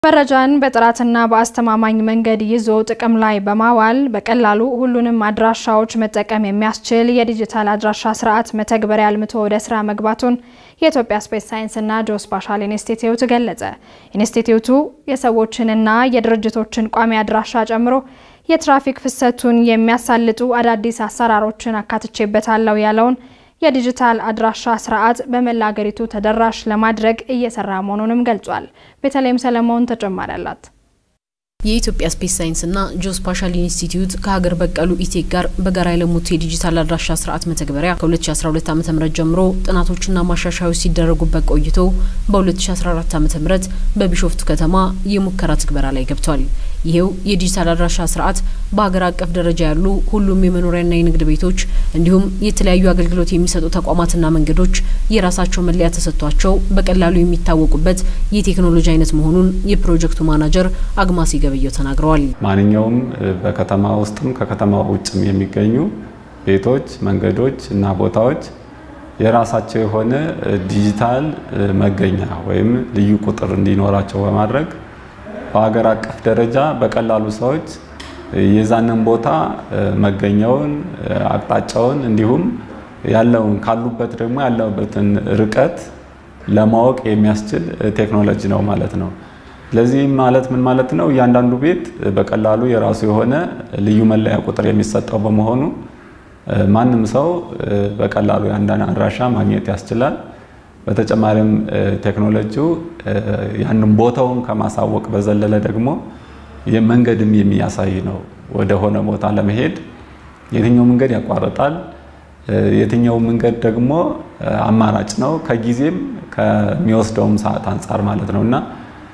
መረጃን በጥራትና በአስተማማኝ መንገድ ይዞ ጥቅም ላይ በማዋል በቀላሉ ሁሉንም አድራሻዎች መጠቀም የሚያስችል የዲጂታል አድራሻ ስርዓት መተግበሪያ አልምቶ ወደ ስራ መግባቱን የኢትዮጵያ ስፔስ ሳይንስና ጂኦስፓሻል ኢንስቲትዩት ገለጸ። ኢንስቲትዩቱ የሰዎችንና የድርጅቶችን ቋሚ አድራሻ ጨምሮ የትራፊክ ፍሰቱን የሚያሳልጡ አዳዲስ አሰራሮችን አካትቼበታለሁ ያለውን የዲጂታል አድራሻ ስርዓት በመላ አገሪቱ ተደራሽ ለማድረግ እየሰራ መሆኑንም ገልጿል። ቤተልሔም ሰለሞን ተጨማሪ አላት። የኢትዮጵያ ስፔስ ሳይንስና ጂኦስፓሻል ኢንስቲትዩት ከሀገር በቀሉ ኢቴክ ጋር በጋራ የለሙት የዲጂታል አድራሻ ስርዓት መተግበሪያ ከ2012 ዓ ም ጀምሮ ጥናቶችና ማሻሻዮች ሲደረጉበት ቆይቶ በ2014 ዓ ም በቢሾፍቱ ከተማ የሙከራ ትግበራ ላይ ገብቷል። ይሄው የዲጂታል አድራሻ ስርዓት በሀገር አቀፍ ደረጃ ያሉ ሁሉም የመኖሪያና የንግድ ቤቶች እንዲሁም የተለያዩ አገልግሎት የሚሰጡ ተቋማትና መንገዶች የራሳቸው መለያ ተሰጥቷቸው በቀላሉ የሚታወቁበት የቴክኖሎጂ አይነት መሆኑን የፕሮጀክቱ ማናጀር አግማሲ ገበየው ተናግረዋል። ማንኛውም በከተማ ውስጥም ከከተማ ውጭም የሚገኙ ቤቶች፣ መንገዶች እና ቦታዎች የራሳቸው የሆነ ዲጂታል መገኛ ወይም ልዩ ቁጥር እንዲኖራቸው በማድረግ በሀገር አቀፍ ደረጃ በቀላሉ ሰዎች የዛንን ቦታ መገኛውን፣ አቅጣጫውን እንዲሁም ያለውን ካሉበት ደግሞ ያለበትን ርቀት ለማወቅ የሚያስችል ቴክኖሎጂ ነው ማለት ነው። ስለዚህ ማለት ምን ማለት ነው? እያንዳንዱ ቤት በቀላሉ የራሱ የሆነ ልዩ መለያ ቁጥር የሚሰጠው በመሆኑ ማንም ሰው በቀላሉ የአንዳንድ አድራሻ ማግኘት ያስችላል። በተጨማሪም ቴክኖሎጂው ያንን ቦታውን ከማሳወቅ በዘለለ ደግሞ መንገድም የሚያሳይ ነው። ወደ ሆነ ቦታ ለመሄድ የትኛው መንገድ ያቋርጣል፣ የትኛው መንገድ ደግሞ አማራጭ ነው፣ ከጊዜም ከሚወስደውም ሰዓት አንጻር ማለት ነው እና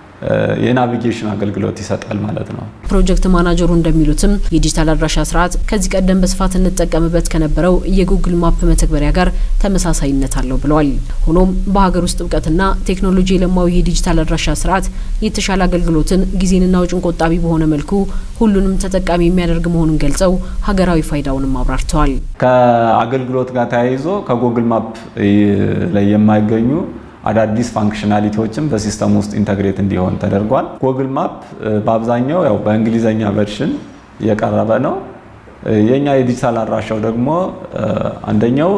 የናቪጌሽን አገልግሎት ይሰጣል ማለት ነው። ፕሮጀክት ማናጀሩ እንደሚሉትም የዲጂታል አድራሻ ስርዓት ከዚህ ቀደም በስፋት እንጠቀምበት ከነበረው የጉግል ማፕ መተግበሪያ ጋር ተመሳሳይነት አለው ብለዋል። ሆኖም በሀገር ውስጥ እውቀትና ቴክኖሎጂ የለማው ይህ ዲጂታል አድራሻ ስርዓት የተሻለ አገልግሎትን ጊዜንና ወጪን ቆጣቢ በሆነ መልኩ ሁሉንም ተጠቃሚ የሚያደርግ መሆኑን ገልጸው ሀገራዊ ፋይዳውንም አብራርተዋል። ከአገልግሎት ጋር ተያይዞ ከጉግል ማፕ ላይ የማይገኙ አዳዲስ ፋንክሽናሊቲዎችም በሲስተም ውስጥ ኢንተግሬት እንዲሆን ተደርጓል። ጉግል ማፕ በአብዛኛው ያው በእንግሊዘኛ ቨርሽን የቀረበ ነው። የኛ የዲጂታል አድራሻው ደግሞ አንደኛው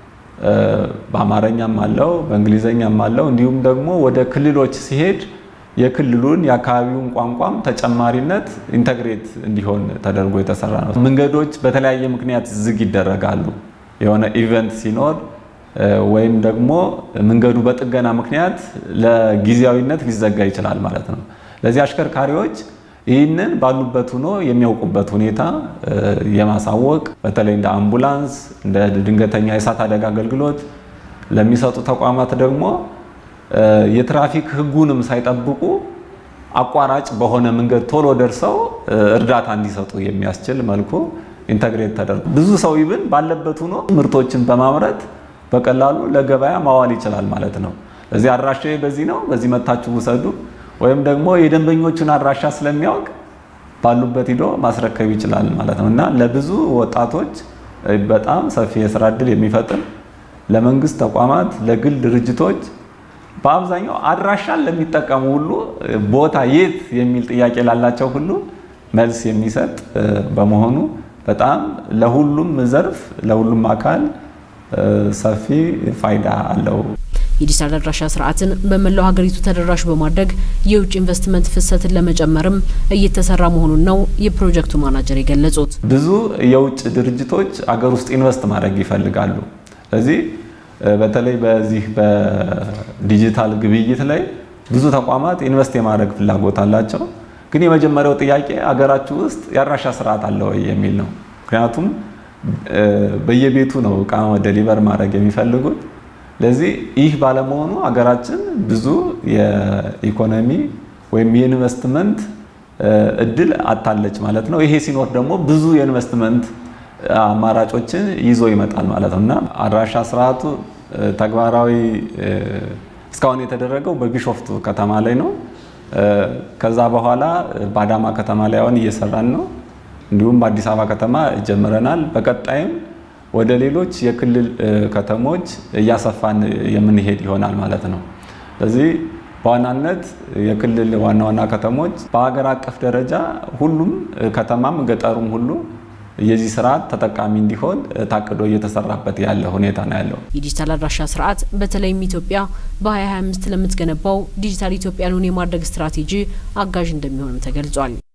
በአማርኛም አለው በእንግሊዘኛም አለው። እንዲሁም ደግሞ ወደ ክልሎች ሲሄድ የክልሉን የአካባቢውን ቋንቋም ተጨማሪነት ኢንተግሬት እንዲሆን ተደርጎ የተሰራ ነው። መንገዶች በተለያየ ምክንያት ዝግ ይደረጋሉ። የሆነ ኢቨንት ሲኖር ወይም ደግሞ መንገዱ በጥገና ምክንያት ለጊዜያዊነት ሊዘጋ ይችላል ማለት ነው። ለዚህ አሽከርካሪዎች ይህንን ባሉበት ሆኖ የሚያውቁበት ሁኔታ የማሳወቅ በተለይ እንደ አምቡላንስ፣ እንደ ድንገተኛ የእሳት አደጋ አገልግሎት ለሚሰጡ ተቋማት ደግሞ የትራፊክ ሕጉንም ሳይጠብቁ አቋራጭ በሆነ መንገድ ቶሎ ደርሰው እርዳታ እንዲሰጡ የሚያስችል መልኩ ኢንተግሬት ተደርጎ ብዙ ሰው ይብን ባለበት ሆኖ ምርቶችን በማምረት በቀላሉ ለገበያ ማዋል ይችላል ማለት ነው። ለዚህ አድራሻ በዚህ ነው፣ በዚህ መታችሁ ውሰዱ፣ ወይም ደግሞ የደንበኞቹን አድራሻ ስለሚያውቅ ባሉበት ሂዶ ማስረከብ ይችላል ማለት ነው እና ለብዙ ወጣቶች በጣም ሰፊ የስራ እድል የሚፈጥር ለመንግስት ተቋማት፣ ለግል ድርጅቶች በአብዛኛው አድራሻን ለሚጠቀሙ ሁሉ ቦታ የት የሚል ጥያቄ ላላቸው ሁሉ መልስ የሚሰጥ በመሆኑ በጣም ለሁሉም ዘርፍ ለሁሉም አካል ሰፊ ፋይዳ አለው። የዲጂታል አድራሻ ስርዓትን በመላው ሀገሪቱ ተደራሽ በማድረግ የውጭ ኢንቨስትመንት ፍሰትን ለመጨመርም እየተሰራ መሆኑን ነው የፕሮጀክቱ ማናጀር የገለጹት። ብዙ የውጭ ድርጅቶች አገር ውስጥ ኢንቨስት ማድረግ ይፈልጋሉ። ስለዚህ በተለይ በዚህ በዲጂታል ግብይት ላይ ብዙ ተቋማት ኢንቨስት የማድረግ ፍላጎት አላቸው። ግን የመጀመሪያው ጥያቄ አገራችሁ ውስጥ የአድራሻ ስርዓት አለ ወይ የሚል ነው። ምክንያቱም በየቤቱ ነው እቃ ደሊቨር ማድረግ የሚፈልጉት። ለዚህ ይህ ባለመሆኑ ሀገራችን ብዙ የኢኮኖሚ ወይም የኢንቨስትመንት እድል አታለች ማለት ነው። ይሄ ሲኖር ደግሞ ብዙ የኢንቨስትመንት አማራጮችን ይዞ ይመጣል ማለት ነው እና አድራሻ ስርዓቱ ተግባራዊ እስካሁን የተደረገው በቢሾፍቱ ከተማ ላይ ነው። ከዛ በኋላ በአዳማ ከተማ ላይ አሁን እየሰራን ነው። እንዲሁም በአዲስ አበባ ከተማ ጀምረናል። በቀጣይም ወደ ሌሎች የክልል ከተሞች እያሰፋን የምንሄድ ይሆናል ማለት ነው። ስለዚህ በዋናነት የክልል ዋና ዋና ከተሞች በሀገር አቀፍ ደረጃ ሁሉም ከተማም ገጠሩም ሁሉ የዚህ ስርዓት ተጠቃሚ እንዲሆን ታቅዶ እየተሰራበት ያለ ሁኔታ ነው ያለው። የዲጂታል አድራሻ ስርዓት በተለይም ኢትዮጵያ በ2025 ለምትገነባው ዲጂታል ኢትዮጵያን የማድረግ ስትራቴጂ አጋዥ እንደሚሆንም ተገልጿል።